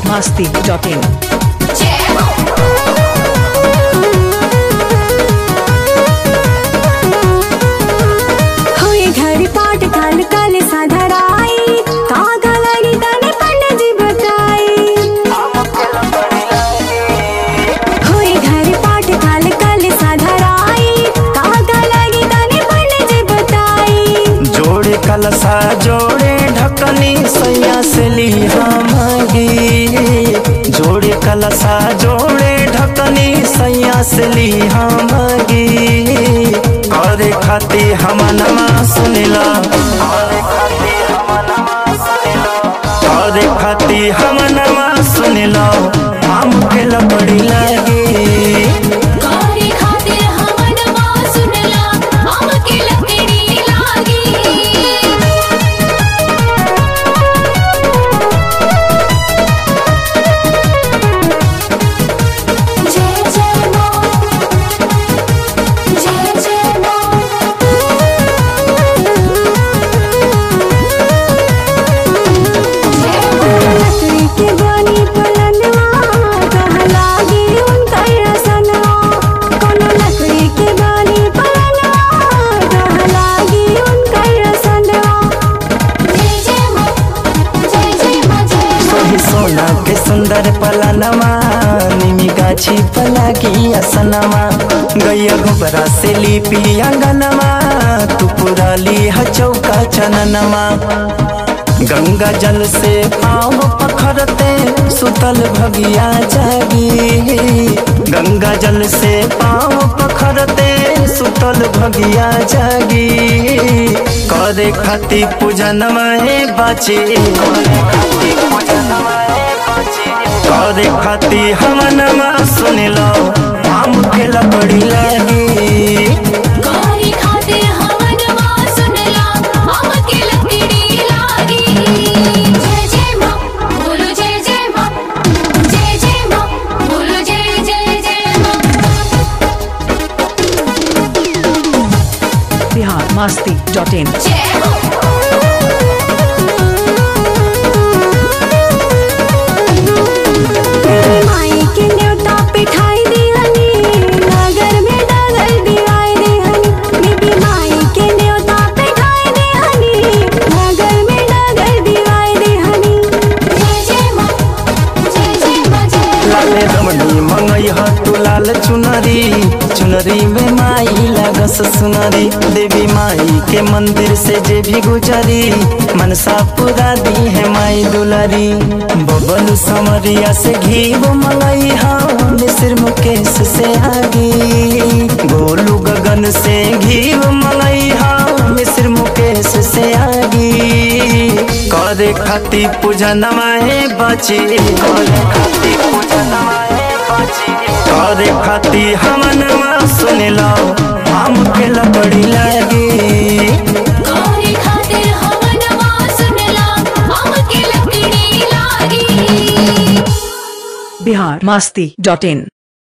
masti.in. होय घरी पाट काल काल साधराई कागा लगी तने पंडित जी बताई होय घरी पाट काल काल साधराई कागा लगी तने पंडित जी बताई जोड़े कलसा जोड़े ढकनी सैया से लिहा मांगी जोड़े कलसा जोड़े ढकनी सैया से लिहा मांगी करे खाती हम नमा सुनिला करे खाती हम नमा सुनिला करे खाती हम नमा सुनिला हम के लपड़ी लगी गौरी खातिर हमन मां सुनला हमके लकड़ी लागी जय जय मां जय जय लकड़ी के बनी पलनवा कहाँ लागी उनका रसनवा कोनो लकड़ी के बनी पलनवा कहाँ लागी उनका रसनवा जय जय मां जय जय मां जय सोही सोना के सुंदर पलनमा निमी गाछी पलागी असनमा गैया गोबरा से लिपी अंगनमा तू पूरा ली चौका चननमा गंगा जल से पाँव पखरते सुतल भगिया जागी गंगा जल से पाँव पखरते सुतल भगिया जागी करे खाती पूजन में बाची करे खाती पूजन में बाची करे खाती हम नमा सुन लो हम के लपड़ी लगी गौरी खातिर हमन मां सुनला हमके लकड़ी लागी जय जय मां बोलो जय जय मां जय जय मां बोलो जय जय जय मां Bihar masti.in. जय हो माई के न्योता पिठाई दिहनी नगर में डगर दिवाई दिहनी बीबी माई के न्योता पिठाई दिहनी नगर में डगर दिवाई दिहनी जय जय मां जय जय मां जय लाले रमणी मंगई ह तू लाल चुनरी चुनरी में माई लागस सुनरी देवी माई के मंदिर से जे भी गुजरी मनसा पूरा दी है माई दुलारी बबलू समरिया से घी वो मंगई हा मिस्र मुकेश से आगी गोलू गगन से घी वो मंगई हा मिस्र मुकेश से आगी करे खाती पूजन माए बची करे खाती पूजन माए बची करे खाती हम नमा सुन लो हम के लपड़ी लगी गौरी खातिर हमन मां सुनला हमके लकड़ी लागी Bihar masti.in.